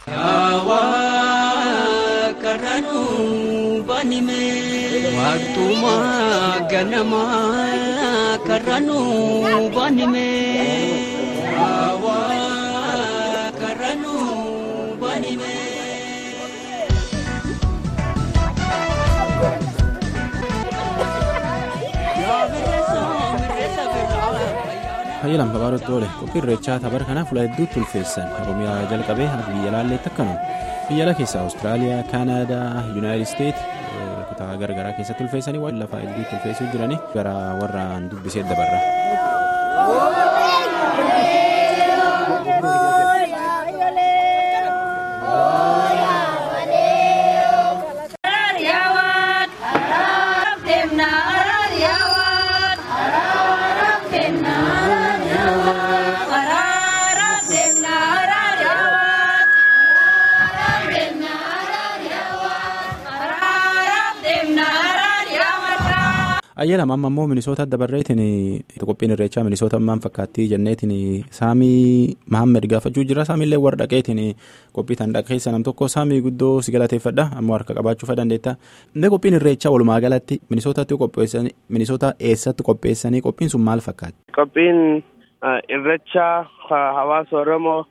Karranuu banime Waaqtumaa ganamaa karranuu banime Karranuu banime. Hayyalam kabaarotti oole qophii irreechaa tapar kanaa fuula hedduutti ulfeessan oromiyaa jalqabee akka biyya laalleetti akkanuma biyya ala keessaa awustiraaliyaa kaanaadaa yuunaayitid isteet kutaa garagaraa keessatti ulfeessanii waan lafaa hedduutti ulfeessuu jiranii gara warraan dubbisee dabarra. ayyalam amma immoo minisoota dabarreetiin qophiin irreechaa minisoota ammaan fakkaattii jenneetiin saamii mahammed gaafachuu jira saamiillee warra dhaqeetiin qophii tan dhaqeessa nam tokko saamii guddoo si galateeffadha ammoo harka qabaachuu dandeetta inni qophiin irreechaa walumaa galatti minisootatti qopheessanii minisoota eessatti qopheessanii qophiin sun maal fakkaatti. qophiin irreechaa hawaasa oromoo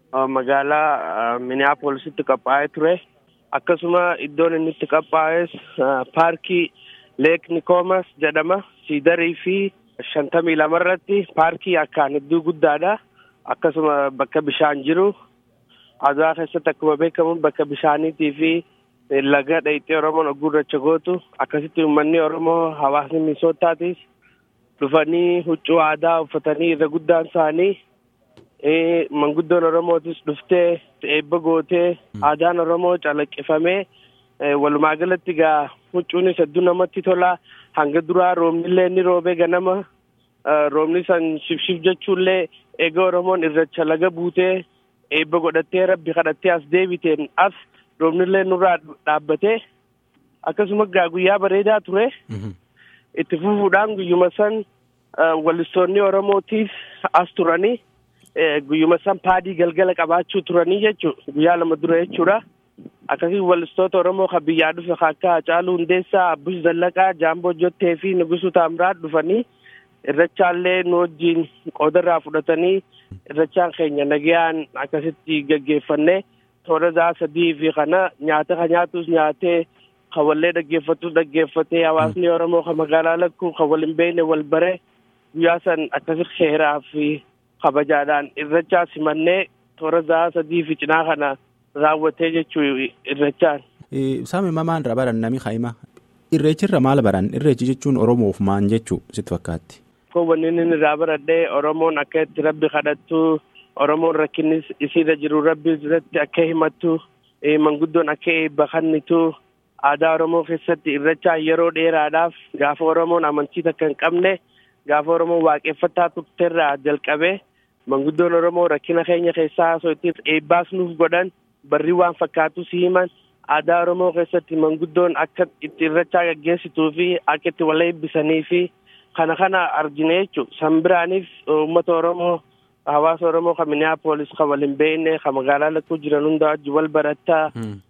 magaalaa miniyaapoolisitti qophaa'ee ture akkasuma iddoon inni itti qophaa'es paarkii. leek nikoomas jedhama siidarii fi shantamii lama irratti paarkii akkaan hedduu guddaadha akkasuma bakka bishaan jiru aduwaa keessatti akkuma beekamu bakka bishaaniitii fi laga dhayixee oromoon gurracha gootu akkasitti uummanni oromoo hawaasni minisootaatiis dhufanii huccuu aadaa uffatanii irra guddaan isaanii manguddoon oromootis dhuftee eebba gootee aadaan oromoo calaqqifamee walumaa galatti gaa huccuunis hedduu namatti tola hanga duraa roobnillee inni roobee ganama roobni san shibshib jechuullee eega oromoon irracha laga buutee eebba godhattee rabbi kadhattee as deebiteen as roobnillee nurraa dhaabbatee akkasuma gaa guyyaa bareedaa ture itti fufuudhaan guyyuma san wallistoonni oromootiif as turanii guyyuma san paadii galgala qabaachuu turanii jechuu guyyaa lama dura jechuudha. akkasii wallistoota oromoo kan biyyaa dhufe akka Hacaaluu Hundeessaa Abbush Zallaqaa Jaamboo Jottee fi Nugusuu Taamiraat dhufanii irrachaallee nu wajjin qoodarraa fudhatanii irrachaan keenya nagayaan akkasitti gaggeeffannee toora isaa sadii fi kana nyaata kan nyaatus nyaatee kan wallee dhaggeeffatus dhaggeeffatee hawaasni oromoo kan magaalaa lakkuu kan wal hin beekne wal bare guyyaa san akkasi seeraa fi kabajaadhaan irrachaa simannee toora isaa sadii fi cinaa kana. raawwatee jechuu irrechaan. Saami mamaan irraa baran nami haima. Irreechirra maal baran? Irreechi jechuun Oromoof maan jechuu sitti fakkaatti? Kun wanni inni irraa baradhee Oromoon akka itti rabbi kadhattu Oromoon rakkinni isiirra jiru rabbi irratti akka himattu manguddoon akka eebba kennitu aadaa Oromoo keessatti irrechaan yeroo dheeraadhaaf gaafa Oromoon amantii takka hin qabne gaafa Oromoon waaqeffataa turteerraa jalqabee manguddoon Oromoo rakkina keenya keessaa osoo itti eebbaas nuuf godhan barri waan fakkaatu si himan aadaa oromoo keessatti manguddoon akka itti irrachaa gaggeessituu fi akka itti wal eebbisanii fi kana kana argine jechu san biraaniif uummata oromoo hawaasa oromoo kan miniyaapolis kan wal hin beekne kan magaalaa lakkuu jiran hunda wajji wal barattaa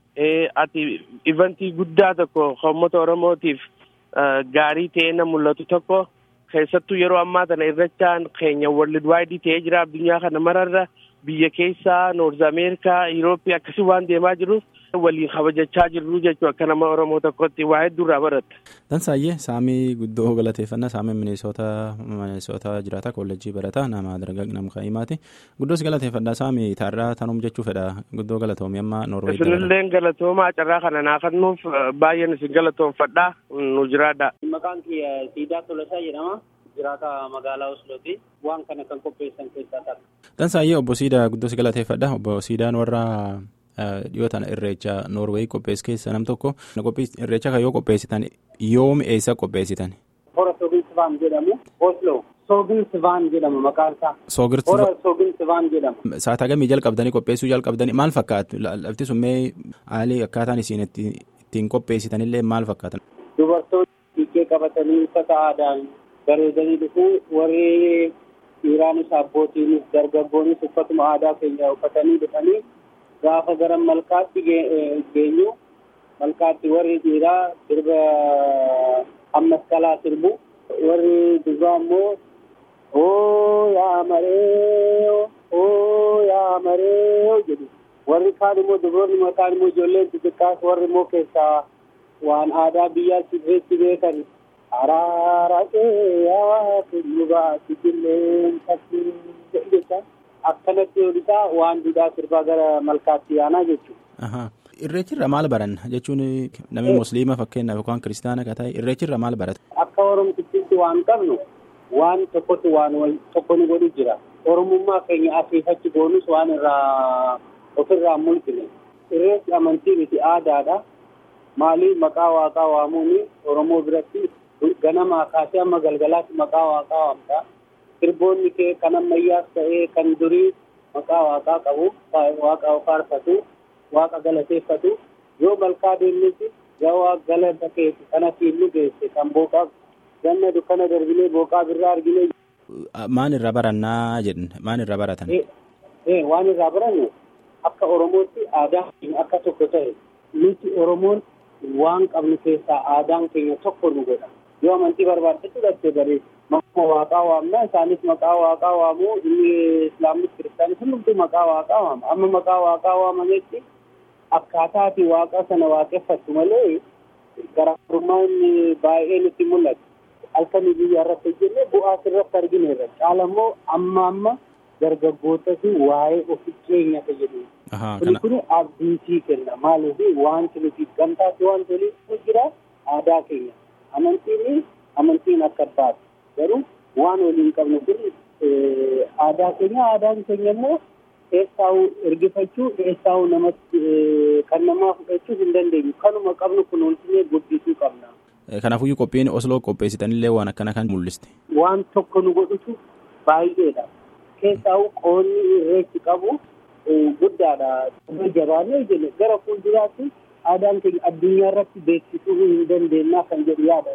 ati ivantii guddaa tokko kan uummata oromootiif gaarii ta'ee na mul'atu tokko keessattuu yeroo ammaa tana irrachaan keenya world wide ta'ee jira addunyaa kana mararra biyya keessaa noorz ameerikaa yurooppii akkasii waan deemaa jiruuf waliin kabajachaa jirru jechuu akka nama oromoo tokkotti waa hedduurraa baratta. Dansaayyee saamii guddoo galateeffannaa saamii minisoota minisoota jiraata koolleejjii barata nama dargaa nama kaa'imaati guddoos galateeffannaa saamii taarraa tanum jechuu fedha guddoo galatoomi amma noorweey. Isinillee galatoomaa carraa kana naafannuuf baay'een isin galatoomfadhaa nu jiraadha. Maqaan kiyya Siidaa Tolasaa jedhama. jiraata magaalaa Oslooti waan kana kan qopheessan keessaa takka. Dansaayyee obbo Siidaa guddoos galateeffadha obbo Siidaan warra dhiyoo tana irreecha Noorweey qopheessu keessa nam tokko irreecha kan yoo qopheessitan yoom eessa qopheessitan. Hora Soogin jedhamu Oslo Soogin Sivaan jedhama maqaan isaa. Soogir Hora Soogin Sivaan jedhama. Saataa gamii jalqabdanii qopheessuu jalqabdanii maal fakkaatu lafti sun mee haalli akkaataan isiin ittiin qopheessitanillee maal fakkaatan. Dubartoonni dhiiqqee qabatanii uffata aadaan bareedanii dhufu warri dhiiraanis abbootiinis dargaggoonis uffatuma aadaa keenya uffatanii dhufanii gaafa gara malkaatti geenyu malkaatti warri dhiiraa sirba ammaskalaa sirbu warri durbaa immoo oo yaa maree oo yaa maree jedhu warri kaan immoo dubaroonni mataan immoo ijoolleen xixiqqaas warri immoo keessaa waan aadaa biyyaa sirreetti beekan araara yaa tullubaa sibilleen takkii jecha akkanatti olisaa waan duudhaa sirbaa gara malkaatti yaanaa jechuudha. Irreechirra maal baran jechuun namni musliima fakkeenyaaf yookaan kiristaana ka ta'e irreechirra maal barata? Akka oromtitti waan qabnu waan tokkotu waan tokko nu godhu jira. Oromummaa keenya asiifachi goonus waan irraa ofirraa mul'ine. Irreechi amantii miti aadaadha. Maalii maqaa waaqaa waamuun Oromoo biratti ganamaa kaasee amma galgalaatti maqaa waaqaa waamta. Sirboonni kee kan ammayyaas ta'ee kan durii maqaa waaqaa qabu waaqa faarfatu waaqa galateeffatu yoo malkaa deemnesi gawaa galata keeti kana fiillu geesse kan booqaa ganna dukkana darbilee booqaa birraa argine. Maan irraa barannaa jedhan maan irraa baratan? Waan irraa barannu akka Oromootti aadaa keenya akka tokko ta'e nuti Oromoon waan qabnu keessaa aadaan keenya tokko nu godha. Yoo amantii barbaadde fudhatte bareedu. Maqaa waaqaa waamna isaanis maqaa waaqaa waamu inni islaamis kiristaanis hundumtuu maqaa waaqaa waama. Amma maqaa waaqaa waamametti akkaataati waaqa sana waaqeffattu malee garaagarummaan baay'ee nutti mul'atu. Halkanii biyya irratti hojjenne bu'aa irratti argineerra. Caala immoo amma amma dargaggootatti waa'ee ofi keenya fayyadu. Kun kun abdiitii kenna. Maaliif wanti nuti gamtaatti waan toliitu jira aadaa keenya. Amantiin amantiin akka abbaati. Garuu waan waliin qabnu kun aadaa keenya aadaan keenya immoo eessaa'uu ergifachuu eessaa'uu namatti kan namaa fudhachuu hin dandeenyu. Kanuma qabnu kunuunsinee guddisuu qabna. Kanaafuu qophiin Osloo qopheessitanillee waan akkana kan mul'iste. Waan tokko nu godhutu baay'eedha. Keessaa'uu qoonni irreechi qabu guddaadha. Jabaannee jenne gara fuulduraatti aadaan keenya addunyaa irratti beeksisuu hin dandeenyaa kan jedhu yaada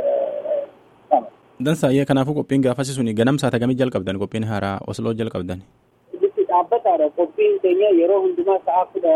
qaba. Dansaayyee kanaafuu qophiin gaafasi suni ganamsaa tagamii jalqabdan qophiin haaraa Osloo jalqabdan. Bitti dhaabbataadha qophiin keenya yeroo hundumaa sa'a kudha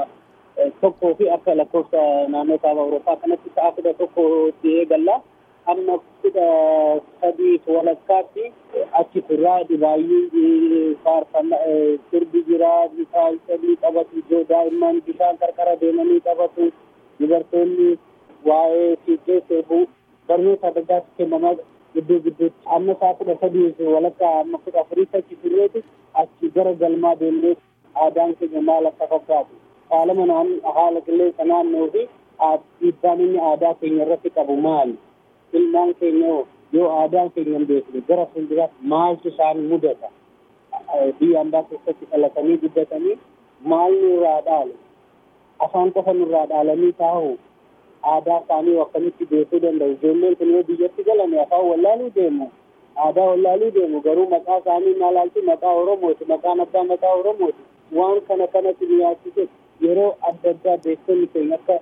tokkoo fi akka lakkoofsa naannoo kaaba Awurooppaa kanatti sa'a kudha tokkotti eegalla. Amma kudha sadii walakkaatti achi turraa dhibaayyuu faarfannaa sirbi jira bishaan sadii qabatu ijoo daa'imman bishaan qarqara deemanii qabatu dubartoonni waa'ee fiiggee seebuu barnoota adda addaatti kennamaa gidduu gidduutti amma sa'a kudha sadii walakkaa amma kudha afuriitti achi turreetu achi gara galmaa deemnee aadaan keenya maal akka fakkaatu faalama haala qilleensa naannoo fi dhiibbaan inni aadaa keenya irratti qabu maali? ilmaan keenya yoo aadaan keenya hin beekne gara fuulduraatti maaltu isaan mudata biyya ambaa keessatti dhalatanii guddatanii maal nurraa dhaalu afaan qofa nurraa dhaalanii taa'u aadaa isaanii akkamitti beekuu danda'u ijoolleen kun yoo biyyatti galame afaan wallaaluu deemu aadaa wallaaluu deemu garuu maqaa isaanii maalaalti maqaa oromooti maqaan abbaa maqaa oromooti waan kana kanatti nu yaachise yeroo adda addaa beektonni keenya akka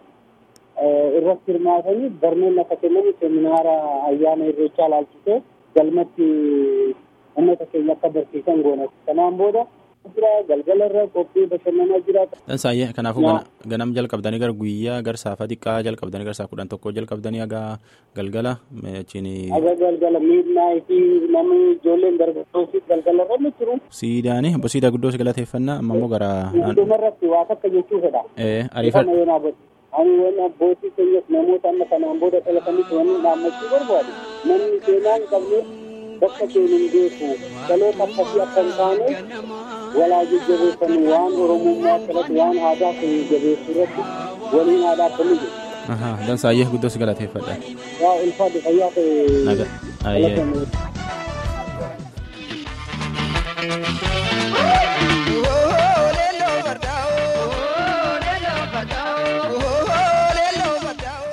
irratti hirmaatanii barnoonni akka kennamu seminaara ayyaana irreechaa laalchisee galmatti uummata keenya akka barsiisan goona. Kanaan booda jira galgala irra qophii bashannanaa jira. Dansaayyee kanaafuu ganam jalqabdanii gara guyyaa gara saafa xiqqaa jalqabdanii gara saa kudhan tokko jalqabdanii haga galgala achiin. Haga galgala miidnaayitii namni ijoolleen dargaggoosii galgala irra ni jiru. Siidaani obbo Siidaa guddoo si galateeffannaa amma immoo gara. Hundumarratti waa takka jechuu fedha. Ariifadha. ani waan abbootii keenyas namoota amma kanaan booda dhalatanitti wanni dhaammachuu barbaadu namni seenaa hin qabne bakka keenya hin beeku dhaloota akkasii akka hin taane walaa jajjabeessanii waan oromummaa irratti waan aadaa keenya jabeessuu irratti waliin aadaa kennuu jiru. Dansaayyee guddoo si galateeffadha. Yaa ulfaadhu fayyaa ta'e. Naga.